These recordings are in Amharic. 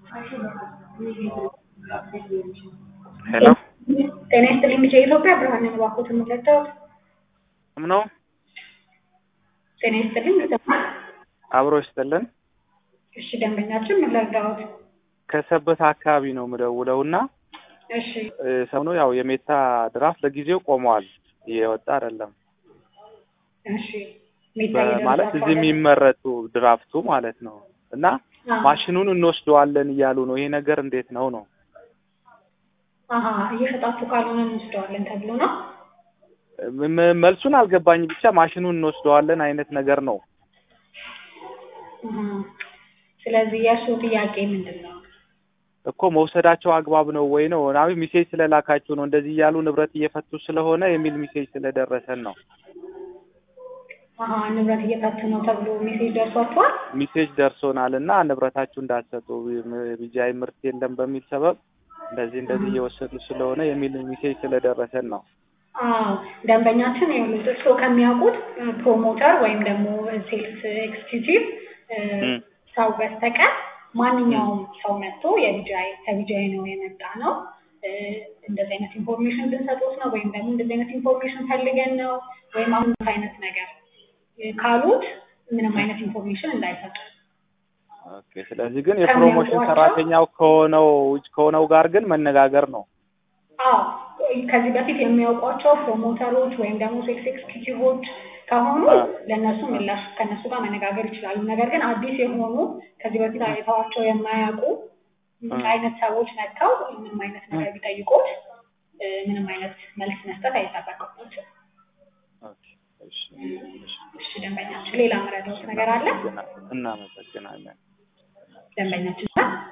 ሄሎ ጤና ይስጥልኝ ልጄ ኢትዮጵያ ብርሃን ነኝ እባክዎት የምትረዳዎት? ነው ጤና ይስጥልኝ ይሰማል? አብሮ ይስጥልን። እሺ ደንበኛችን ምን ልርዳዎት? ከሰበት አካባቢ ነው የምደውለው እና እሺ ሰሞኑ ያው የሜታ ድራፍት ለጊዜው ቆመዋል፣ እየወጣ አይደለም እሺ ሜታ ማለት እየደረሳችሁ እዚህ አይደል? የሚመረቱ ድራፍቱ ማለት ነው እና አዎ። ማሽኑን እንወስደዋለን እያሉ ነው። ይሄ ነገር እንዴት ነው ነው? አሀ እየሸጣችሁ ካልሆነ እንወስደዋለን ተብሎ ነው? ም- ም- መልሱን አልገባኝ። ብቻ ማሽኑን እንወስደዋለን አይነት ነገር ነው። እህ። ስለዚህ የእሱ ጥያቄ ምንድን ነው? እኮ መውሰዳቸው አግባብ ነው ወይ ነው? ናዊ ሚሴጅ ስለላካችሁ ነው እንደዚህ እያሉ ንብረት እየፈቱ ስለሆነ የሚል ሚሴጅ ስለደረሰን ነው። አሀ ንብረት እየፈቱ ነው ተብሎ ሜሴጅ ደርሷችኋል? ሚሴጅ ደርሶናል እና ንብረታችሁ እንዳትሰጡ ቢጃይ ምርት የለም በሚል ሰበብ እንደዚህ እንደዚህ እየወሰዱ ስለሆነ የሚል ሚሴጅ ስለደረሰን ነው። አዎ ደንበኛችን ይኸውልህ እርስዎ ከሚያውቁት ፕሮሞተር ወይም ደግሞ ሴልስ ኤክስኪዩቲቭ እም። ሰው በስተቀር ማንኛውም ሰው መጥቶ የቢጃይ ከቢጃይ ነው የመጣ ነው እ፣ እንደዚህ አይነት ኢንፎርሜሽን ብንሰጦት ነው ወይም ደግሞ እንደዚህ አይነት ኢንፎርሜሽን ፈልገን ነው ወይም አሁን አይነት ነገር እ፣ ካሉት ምንም አይነት ኢንፎርሜሽን እንዳይሰጡ። ኦኬ። ስለዚህ ግን የፕሮሞሽን ሰራተኛው ከሆነው ከሆነው ጋር ግን መነጋገር ነው። አዎ ከዚህ በፊት የሚያውቋቸው ፕሮሞተሮች ወይም ደግሞ ሴልስ ኤክስኪዩቲቮች ከሆኑ አዎ። ለእነሱ ምላሽ ከእነሱ ጋር መነጋገር ይችላሉ። ነገር ግን አዲስ የሆኑ ከዚህ በፊት አይተዋቸው የማያውቁ አዎ። አይነት ሰዎች መጥተው ምንም አይነት ነገር ቢጠይቁት እ፣ ምንም አይነት መልስ መስጠት አይጠበቅባቸው። ኦኬ። እሺ፣ እሺ። እሺ ደንበኛችን ሌላ መረዳት ነገር አለ? እናመሰግናለን። ደንበኛችን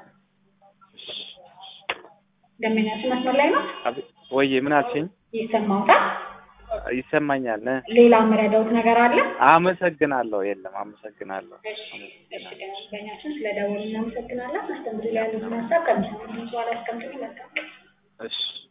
ደንበኛችን መስመር ላይ ነው አቤት፣ ወይዬ ምን አልሽኝ? ይሰማውታል? ይሰማኛል። እ? ሌላ መረዳት ነገር አለ? አመሰግናለሁ። የለም፣ አመሰግናለሁ። እሺ እሺ ደንበኛችን ስለ ደወሉ እናመሰግናለን። አስተምሪ ላይ ያሉትን ሀሳብ ከሚሰሙ በኋላ ያስቀምጡልኝ። መልካም ቀን። እሺ